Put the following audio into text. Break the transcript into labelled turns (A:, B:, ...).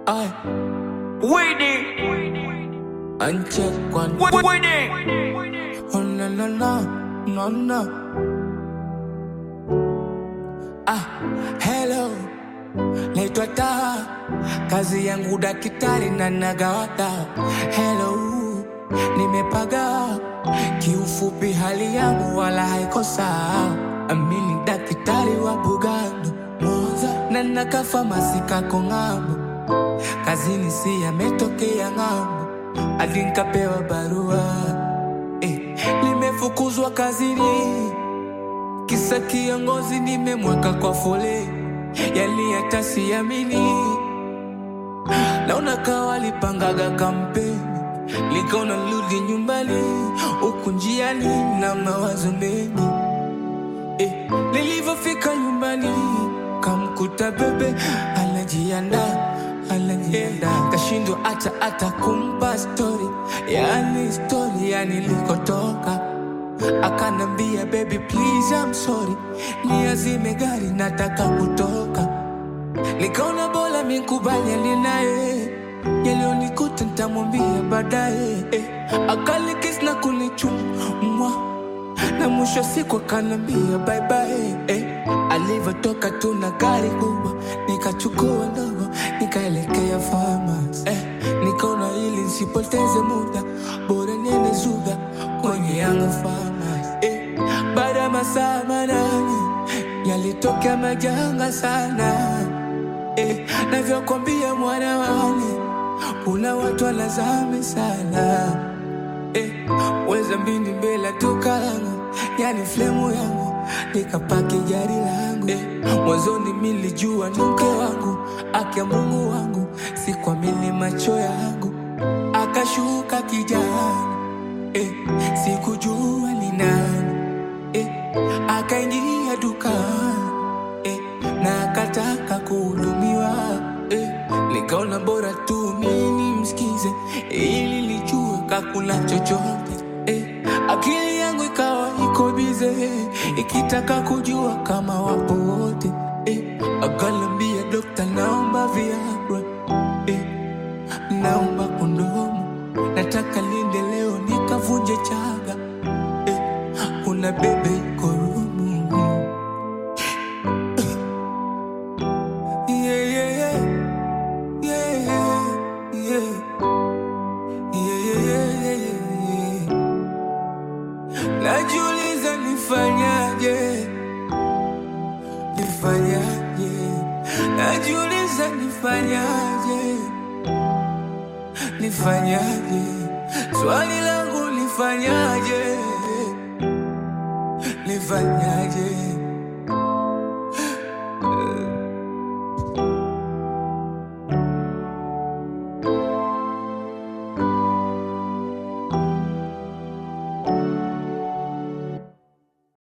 A: Ay,
B: Winnie,
A: uncheck one.
B: Winnie.
A: Oh no no no no no. Ah, hello. Naitwa Taa, kazi yangu daktari na nagawata. Hello, nimepaga kiufupi, hali yangu wala haiko sawa. Amini daktari wa Bugando Moza na nakafa masika kong'ambo, kazini si yametokea ng'ambo, hadi nikapewa barua eh, nimefukuzwa kazini kisa kiongozi nimemweka kwa foleni, yani hata siamini. Naona kawa lipangaga kampeni, likaona rudi nyumbani, huku njiani na mawazo mengi eh, nilivyofika nyumbani kamkuta bebe anajiandaa anajiandaa, kashindwa hata hata kumpa stori, yani stori ya nilikotoka akanambia baby please I'm sorry, niazime gari nataka kutoka. Nikaona bora mikubaliane naye, yaliyonikuta nitamwambia baadaye. Eh, akalikis na kunichumwa na mwisho siku akanambia bye bye. Eh, alivyotoka tu na gari kubwa, nikachukua ndogo nikaelekea farmers. Eh, nikaona ili nisipoteze muda, bora niende Zuga kwenye Yanga farmers. Eh, baada ya masaa manane yalitokea majanga sana. Eh, navyokwambia mwana wane, kuna watu wanazame sana eh, weza mbini mbele ya duka langu, yani flemu yangu, nikapaki gari langu eh, mwanzoni milijua ni mke wangu, akia Mungu wangu, sikuamini macho yangu, akashuka kijana eh, sikujua ni nani eh, akaingia dukani eh, na akataka kuhudumiwa eh, nikaona bora tu mimi msikize ili nijue kakuna chochote eh, akili yangu ikawa iko bize ikitaka kujua kama wapo wote eh, akalambia dokta, naomba Viagra eh, naomba kondomu, nataka linde leo nikavunje chaga eh, kuna bebe iko rumu yeah, yeah, yeah. Yeah, yeah, yeah. Yeah, yeah, yeah, yeah, yeah. Najiuliza nifanyaje, nifanyaje, najiuliza nifanyaje, nifanyaje, swali langu nifanyaje, nifanyaje